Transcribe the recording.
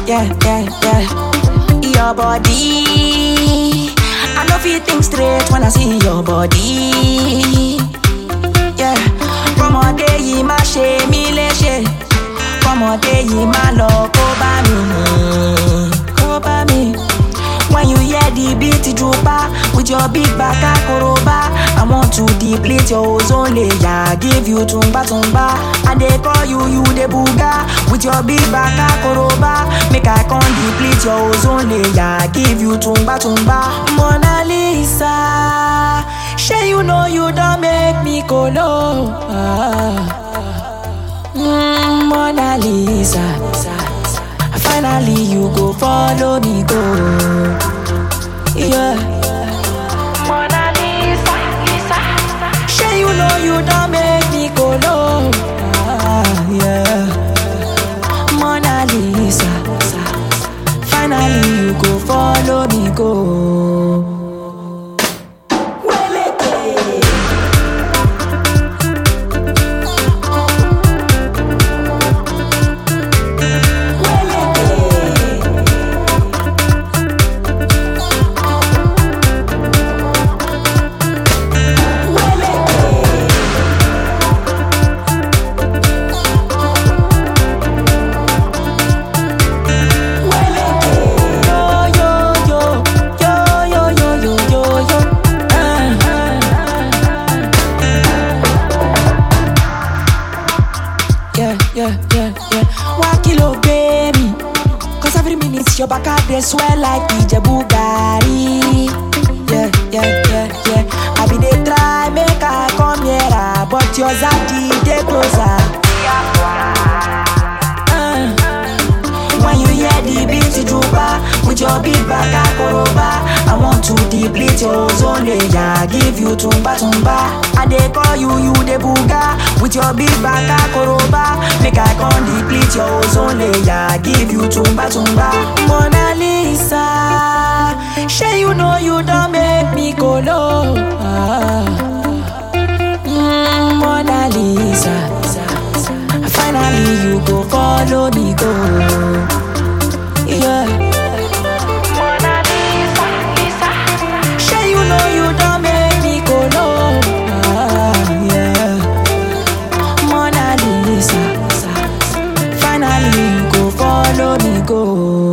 yeah, yeah, yeah. Your body. I know feel think straight when I see your body. Yeah. Kọ́mọdé yìí má ṣe mí léṣe. Kọ́mọdé yìí má lọ kó bá mi. Kó bá mi. When you hear the beat drooper with your big back akoroba, I want to deplete your ozone layer, give you tumba tumba. I dey call you you the booga with your big back akoroba, make I come deplete your ozone layer, give you tumba tumba. Mona Lisa, shey you know you don make me kolo. Ah. Mm, Mona Lisa. Finally, you go follow me go. Yeah. Mona Lisa, Lisa. Sure you know you don't make me go low. Ah, yeah. Mona Lisa. Finally, you go follow me go. yeah, yeah, yeah, yeah. Wá kí ló gbé mi? Cause every minute your back out dey swell like Ijebu garri. Yeah, yeah, yeah, yeah. I be dey try make I come nearer, but your zaddy dey closer. Uh, when you hear the beat drooper with your big back akoroba, I want to deplete your ozone layer, give you tumba tumba. I dey call you you the booga with your big back akoroba, make I come deplete your ozone layer, give you tumba tumba. Mona Lisa, shey you know you don make me kolo. Ah. Mm, Mona Lisa. Finally, you go follow me go. Yeah. Mona Lisa, Lisa. Sure you know you don't make me go low. Ah, yeah. Mona Lisa. Finally, you go follow me go.